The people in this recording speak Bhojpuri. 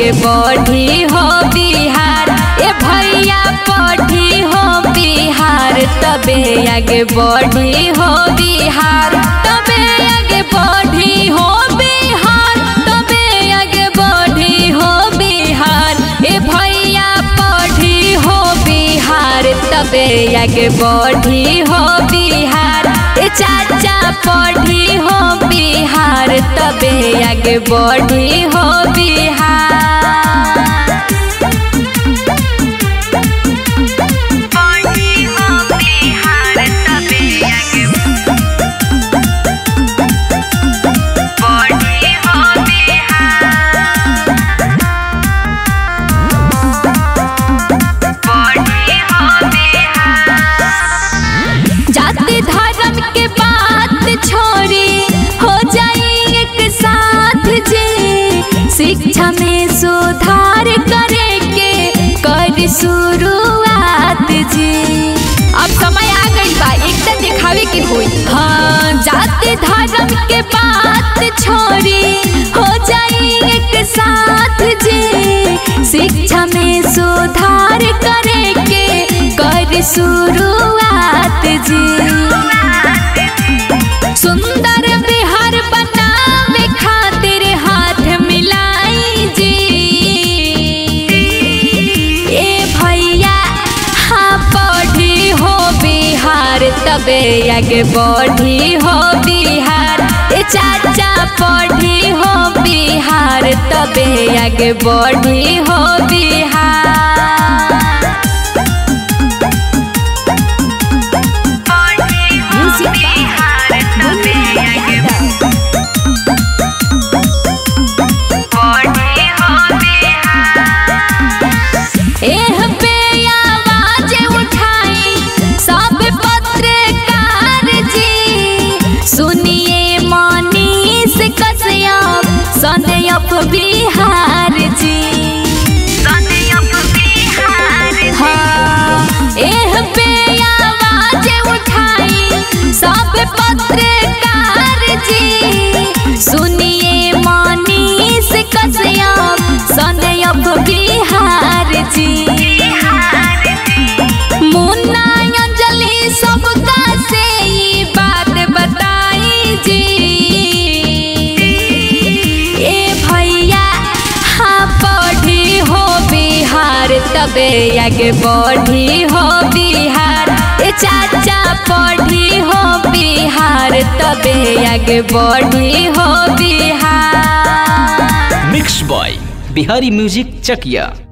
आगे बढ़ी हो बिहार ए भैया पढ़ी हो बिहार तबे आगे बढ़ी हो बिहार तबे आगे बढ़ी हो बिहार तबे आगे बढ़ी हो बिहार ए भैया पढ़ी हो बिहार तबे आगे बढ़ी हो बिहार ए चाचा पढ़ी हो बिहार तबे आगे बढ़ी हो बिहार बढ़ी हो बिहार तबे आगे बढ़ी हो बिहार बढ़ी हो बिहार जाति धर्म के बात छोड़ी हो जाई एक साथ जी शिक्षा में सुधार करे के कर शुरुआत जी अब समय आ गई बा एकदम दिखावे के होई हाँ जाति धर्म के बात छोड़ी हो जाई एक साथ जी शिक्षा में सुधार करे के कर शुरुआत जी सुंदर बिहार बनावे खातिर हाथ मिलाई जी ए भैया हाँ बढ़ी हो बिहार तबे आगे बढ़ी हो बिहार ए चाचा पढ़ी हो बिहार तबे आगे बढ़ी हो बिहार बढ़ी हो बिहार तबे आगे बढ़ी हो बिहार एह पे आवाज उठाई सब पत्रकार जी सुनिए मनीष कश्यप सदैव बिहार जी सदैव बिहार हाँ एह पे आवाज उठाई सब पत्रकार जी सुनिए मनीष कश्यप सदैव बिहार जी बिहार मुन्ना अंजलि सबका से ये बात बताई जी ए भैया हाँ पढ़ी हो बिहार तबे आगे बढ़ी हो बिहार ए चाचा पढ़ी हो बिहार तबे आगे बढ़ी हो Bihar mix boy Bihari music चकिया